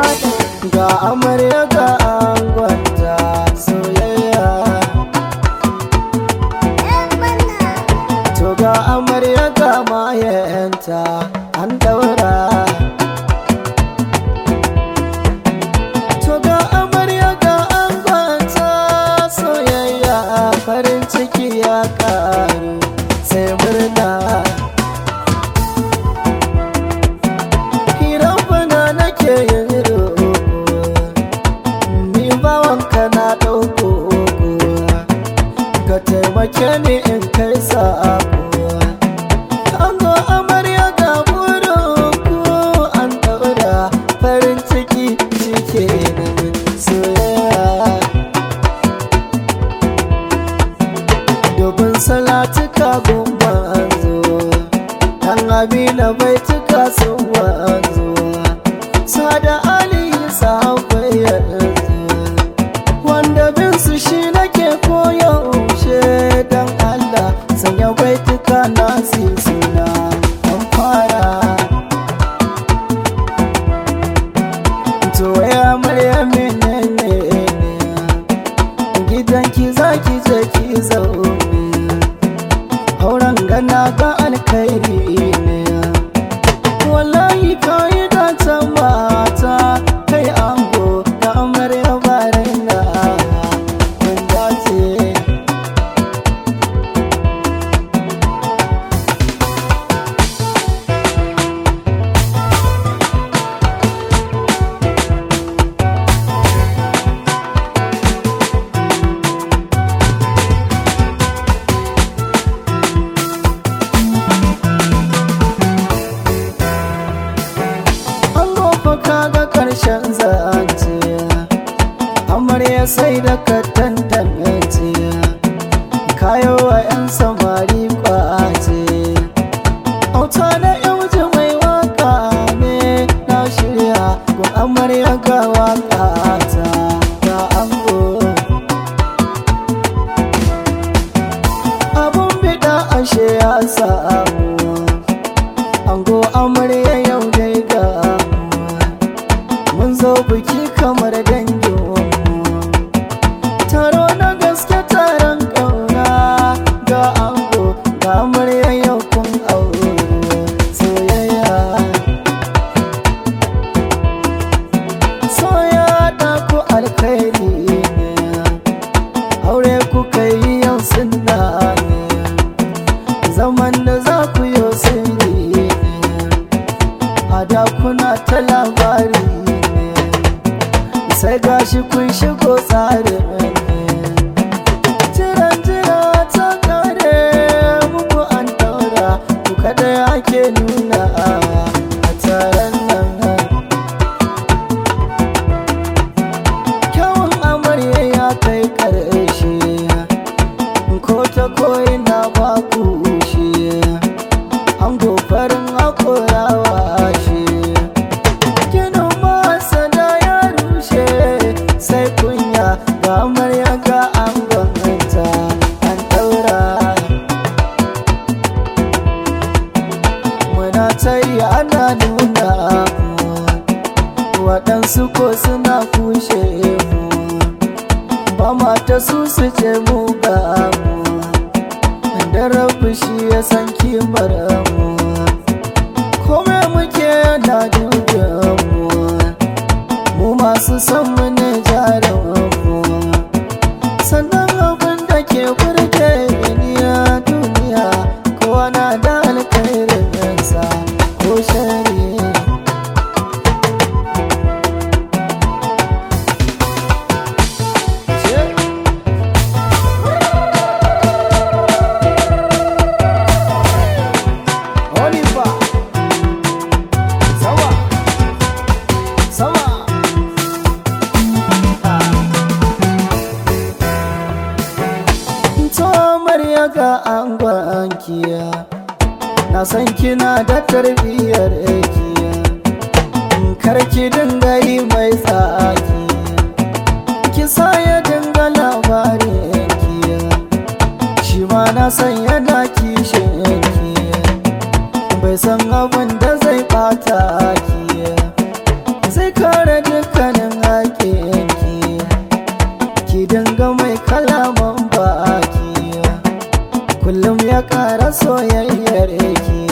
ga amarya ga angonta soyayya to ga amarya ga mayanta an daura to ga amarya ga angonta soyayya farin ciki ya karu sai murna Hirafana nake yin roƙo Ni bawanka na ɗauko Ka taimake ni in kai sa'ako An zo amarya ga burinku An ɗaura farin ciki shi ke nan soyayya Dubin salatuka gumma an zo Dan abina bai cika sun wanzu Sada Ali sahabai yanzu Wanda bin su shi nake koyaushe Dan Allah sanya bai cika nasi suna An fara To ya murya menene Gidanki zaki je ki zaune auren gana ga alkhairi ne wallahi ka yi dancen mata kai ango da amarya barai na kun dace an gofa kaga karshen zance amarya sai da ka tantance kayo wa 'yan samari kwace auta na yauji mai waka ne na shirya ko amarya ga waka ta ga ango abun bida ashe ya samu ango amarya yau dai ga mun zo biki kamar danginmu taro na gaske taron ƙauna ga ango ga amarya yau kun aure soyayya soya da ku alkhairi ne aure kuka yi yau sunna ne zaman da za ku yi sirri ne a da kuna ta labari ne sai gashi kun shigo tsarin ne jiran jira ta kare muku an daura ku kada ake nuna a taron nan kyawun amarya ya kai ƙarshe ko ta koyi na ba ku shi an gofarin hakorawa shi ginin masana ya rushe sai kunya ga amarya ga an gwamnata an daura muna tayi ana nuna mu waɗansu ko suna kushe mu ba mata su su ce mu ga mu da rabu shi ya san kimar mu kome muke yana dubin mu mu masu san mu ne jarin mu sannan abin da ke burge ni a duniya kowa na da alkhairin sa ko shari'a Oliver Sama Sama To Marya ga angonkiya Na san kina da tarbiyyar kiya Karki dinga yi mai tsaki Ki sa ya dinga labarin kiya Shi ma na san yana kishin kiya bai san abin da zai bata ki zai kare dukkanin haƙinki ki dinga mai kalaman baki kullum ya ƙara soyayyar ki